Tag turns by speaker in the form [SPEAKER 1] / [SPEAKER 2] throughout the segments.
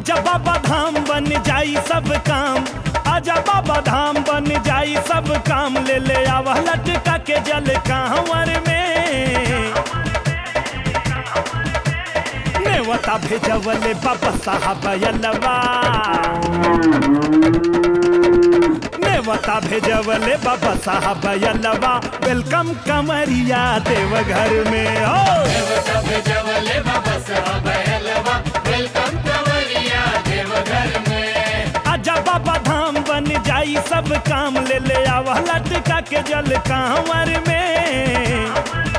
[SPEAKER 1] आजा बाबा धाम बन जाई सब काम आजा बाबा धाम बन जाई सब काम ले ले आवा लटका के जल कांवर में नेवता भेजवले बाबा साहब यलवा नेवता भेजवले बाबा साहब यलवा वेलकम कमरिया देवघर में हो
[SPEAKER 2] देवता भेजवले बाबा साहब हलवा वेलकम कंवरिया देवघर में
[SPEAKER 1] आजा बाबा धाम बन जाई सब काम ले ले आवा लटका के जल कांवर में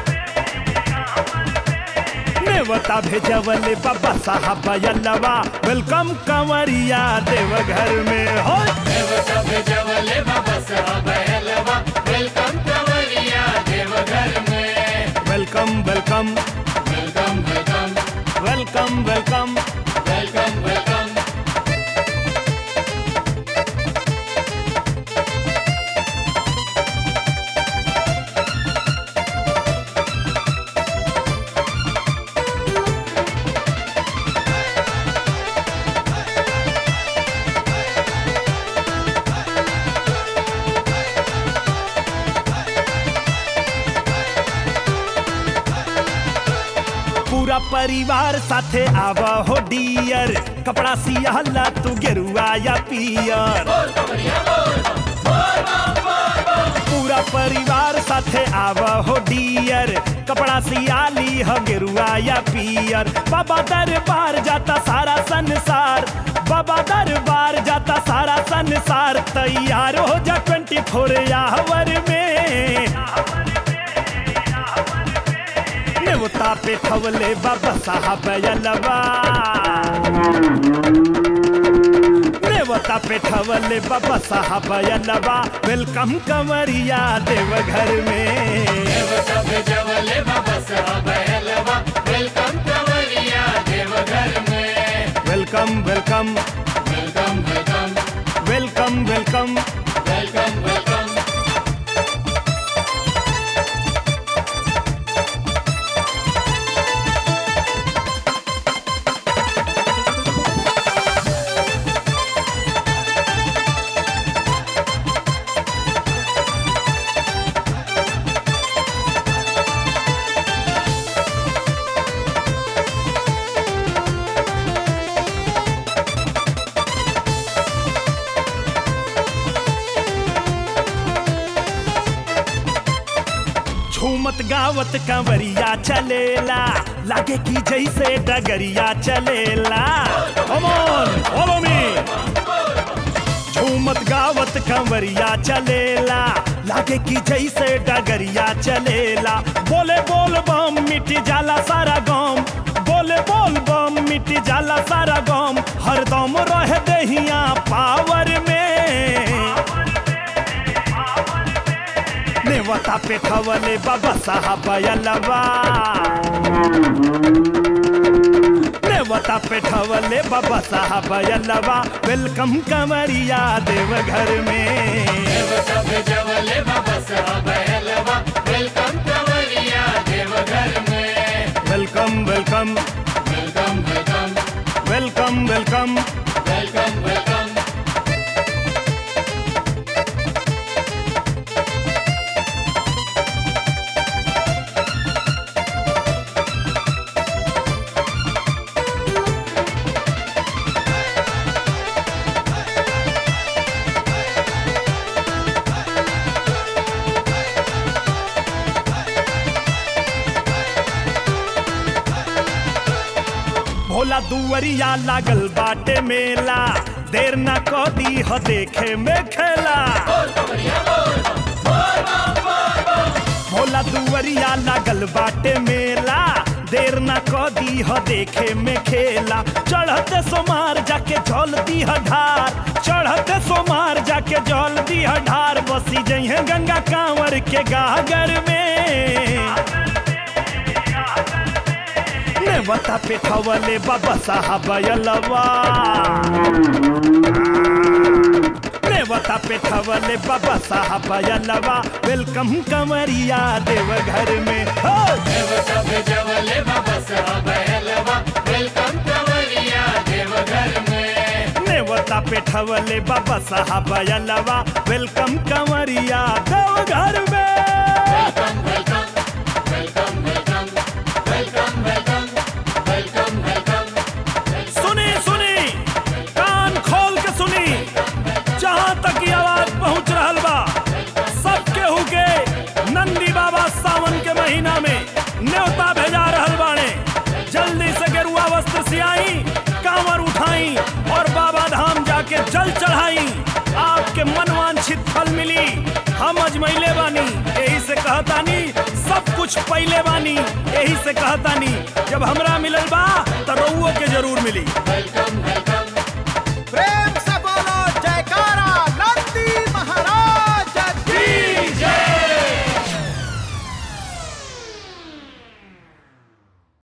[SPEAKER 1] नेवता भेजवले बाबा साहब यलवा वेलकम कंवरिया देवघर में हो
[SPEAKER 2] देवता भेजवले बाबा साहब हलवा वेलकम कंवरिया देवघर में
[SPEAKER 1] welcome welcome
[SPEAKER 2] welcome welcome
[SPEAKER 1] welcome welcome
[SPEAKER 2] welcome welcome
[SPEAKER 1] पूरा परिवार साथे आवा हो डियर कपड़ा सियाला तू गेरुआ या पियर पूरा परिवार साथे आवा हो डियर कपड़ा सियाली हो गेरुआ या पियर बाबा दरबार जाता सारा संसार बाबा दरबार जाता सारा संसार तैयार हो जा ट्वेंटी फोर आवर में नेवता पे ठवले बाबा साहब यलवा नेवता पे ठवले बाबा साहब यलवा वेलकम कंवरिया देवघर में
[SPEAKER 2] देवता भेजवले बाबा साहब हलवा वेलकम कंवरिया देवघर में
[SPEAKER 1] welcome welcome
[SPEAKER 2] welcome welcome
[SPEAKER 1] welcome welcome
[SPEAKER 2] welcome welcome
[SPEAKER 1] झूमत गावत कंवरिया चलेला लागे की जैसे डगरिया चलेला Come on, follow me. झूमत गावत कंवरिया चलेला लागे की जैसे डगरिया चलेला बोले बोल बम मिट जाला सारा गम बोले बोल बम मिट जाला सारा गम हरदम रह दहिया पावर में नेवता पे ठवले बाबा साहब यलवा नेवता पे ठवले बाबा साहब यलवा वेलकम कंवरिया देवघर में
[SPEAKER 2] देवता भेजवले बाबा साहब हलवा वेलकम कंवरिया देवघर में
[SPEAKER 1] welcome welcome
[SPEAKER 2] welcome welcome
[SPEAKER 1] welcome welcome
[SPEAKER 2] welcome welcome
[SPEAKER 1] Bhola दुवरिया लागल बाटे मेला देर न कदी ह देखे में खेला भोला दुवरिया लागल बाटे मेला देर न कदी ह देखे में खेला चढ़ते सोमार जाके जल दी ढार चढ़ते सोमार जाके जल दी ढार बसी जइहे गंगा कांवर के गागर में नेवता पे ठवले बाबा साहब यलवा नेवता पे ठवले बाबा साहब यलवा वेलकम कंवरिया देवघर में हो
[SPEAKER 2] देवता भेजवले बाबा साहब हलवा वेलकम कंवरिया देवघर में
[SPEAKER 1] पे ठवले बाबा साहब अयलवा वेलकम कंवरिया देवघर में
[SPEAKER 2] welcome welcome welcome welcome welcome welcome welcome welcome
[SPEAKER 1] सुनी सुनी कान खोल के सुनी जहां तक ये आवाज पहुंच रहल बा सब केहू के नंदी बाबा सावन के महीना में न्योता भेजा रहल बाणे जल्दी से गेरुआ वस्त्र सियाई कांवर उठाई और बाबा धाम जाके जल चढ़ाई आपके मनवांछित फल मिली हम अजमैले बानी यही से कहतानी सब कुछ पहले बानी यही से कहतानी जब हमरा मिलल बा तो रउओ के जरूर मिली
[SPEAKER 2] वेलकम वेलकम